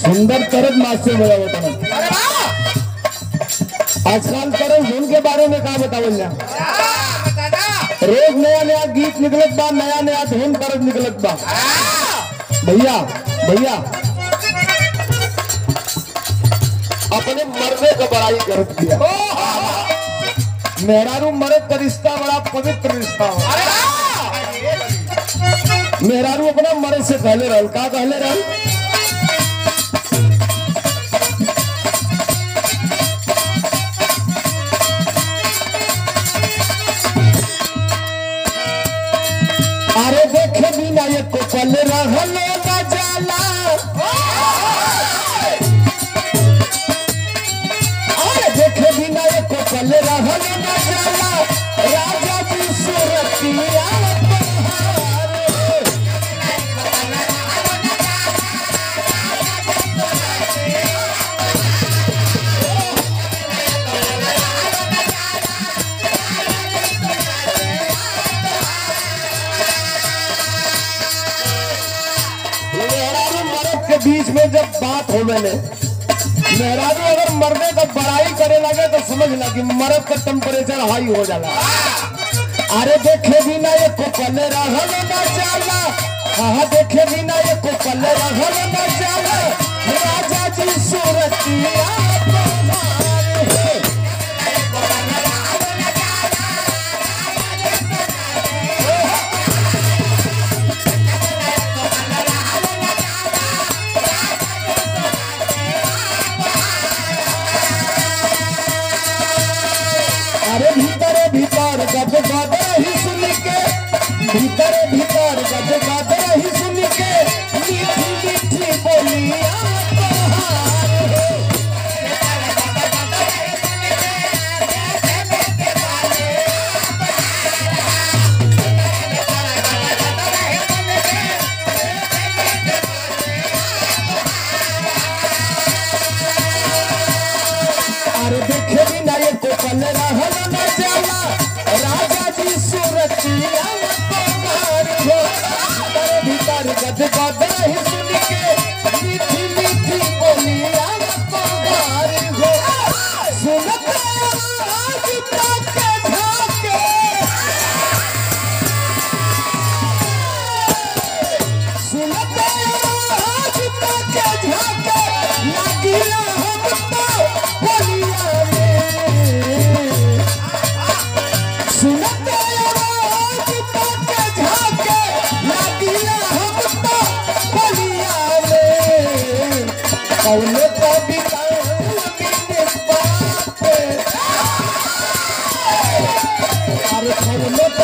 सुंदर तरफ मास्टर बजा बताना अरे वाह आजकल तरफ धुन के बारे में का बतावल जा हाँ, बताना रोज नया नया गीत निकलत बा नया नया धुन तरफ निकलत बा हाँ, भैया भैया अपने मरने का बड़ाई करत दिया ओ, हाँ, हाँ। मेहरारू मरद का रिश्ता बड़ा पवित्र रिश्ता हो अरे वाह मेहरारू अपना मरद से कहले रहल का कहले रहल अरे देखे बिना ये को पल रहलो न जाला अरे देखे बिना ये को पल रहलो न जाला राजा जी सुरतिया बहार मेहरारू मर्द के बीच में जब बात हो मैंने मेहरारू अगर मरने का बड़ाई करे लगे तो समझ ला कि मर्द का टेम्परेचर हाई हो जाला अरे देखे बिना ये को पले रहल न जाला हाँ देखे बिना ये को पले रहल न जाला राजा जी सूरतिया बहार है। अरे भीतरे भीतर गद गद ही सुन के भीतरे भीतर गद गद ही सुन के मीठी मीठी बोलिया बहार है। अरे देखे भी ना ये को पल रहल न जाला राजा जी सूरतिया बहार हो भीतर भीतर गद गद ही सुन के मीठी मीठी बोलिया बहार हो सुनत आज तक ढाके सुनत आज तक झाके लागिला हम तो बोलिया में सुनत आज तक झाके लागिला हम तो बोलिया में कौन कविता बिन बात अरे कौन